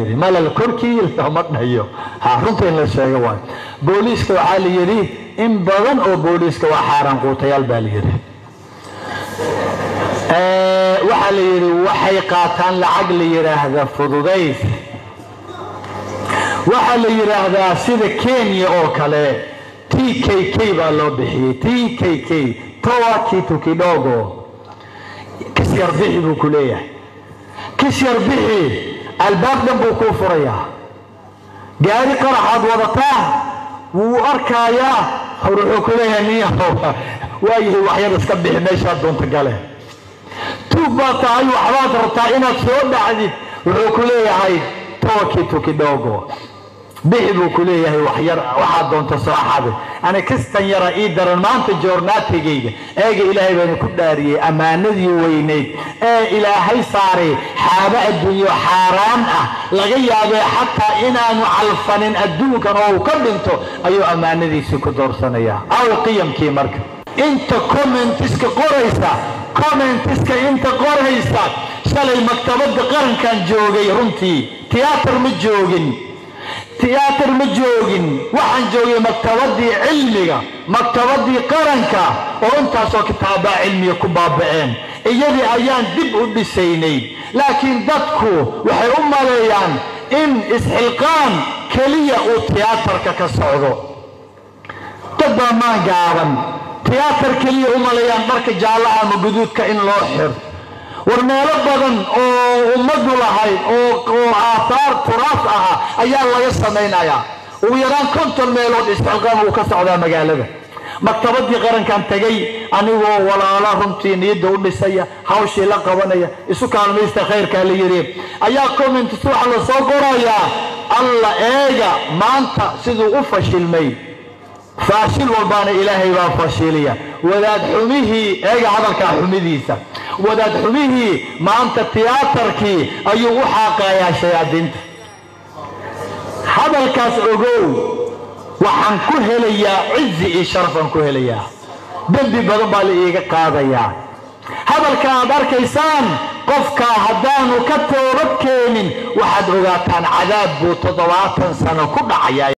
yidhi malal korkii lama dhayo ha runta in la sheego waay booliiska waxaa la yidhi in badan oo booliiska waa xaaraan quutayaal baa la yidhi waxaa la yidhi waxay qaataan lacag la yidhaahda fududays waxaa la yidhaahdaa sida kenya oo kale t k k baa loo bixiyey t k k towa kitu kidogo kisyar bixi buu ku leeyahay kisyar bixi albaab dhan buu kuu furayaa gaari qaraxaad wadataa wuu arkaayaa wuxuu ku leeyahay niyahow waayahay waxyar iska bixi meeshaad doonta gale tuug baa tahay waxbaad rabtaa inaad soo dhacdid wuxuu ku leeyahay towa kitu kidogo bixi buu ku leeyahay waxyar waxaad doonta soo xade ani kistan yara ii daran maanta joornaatigayga eega ilaahay baana ku dhaariyey ammaanadii weynayd ee ilaahay saaray xaabo adduunyo xaaraan ah laga yaabee xataa inaanu calfanin adduunkan oo uu ka dhinto ayuu ammaanadiisii ku doorsanayaa aw qiyamkii marka inta commentiska qoraysa commentiska inta qoraysa shalay maktabadda qarankan joogay runtii tiyaatar ma joogin tiyaatar ma joogin waxaan joogay maktabadii cilmiga maktabadii qaranka oo intaasoo kitaabaa cilmiga ku baaba'een iyadii ayaan dib u dhisaynay laakiin dadku waxay u maleeyaan in isxilqaan keliya uu tiyaatarka ka socdo dad baa maan gaaban tiyaatar keliya u maleeyaan dharka jaallaha ama guduudka in loo xir war meelo badan oo ummadu lahayd oo aathaar turaas aha ayaa laga samaynayaa ugu yaraan konton meelood isxilqaan uu ka socdaa magaalada maktabadii qarankan tegay anigoo walaala runtii niyadda u dhisaya hawshii la qabanaya isu kaalmaysta khayrkaa la yidhi ayaa comments waxa la soo qorayaa alla eega maanta siduu u fashilmay faashil walbaana ilaahay baa fashiliya wadaad xumihii eega hadalkaa xumidiisa wadaad xumihii maanta tiyaatarkii ayuu u xaaqayaa shayaadiinta hadalkaas ogow waxaan ku helayaa cizi iyo sharafaan ku helayaa dembi badan baa la iiga qaadayaa hadalka aad arkaysaan qofkaa haddaanu ka toobad keenin waxaad ogaataan cadaab buu toddobaatan sano ku dhacayaa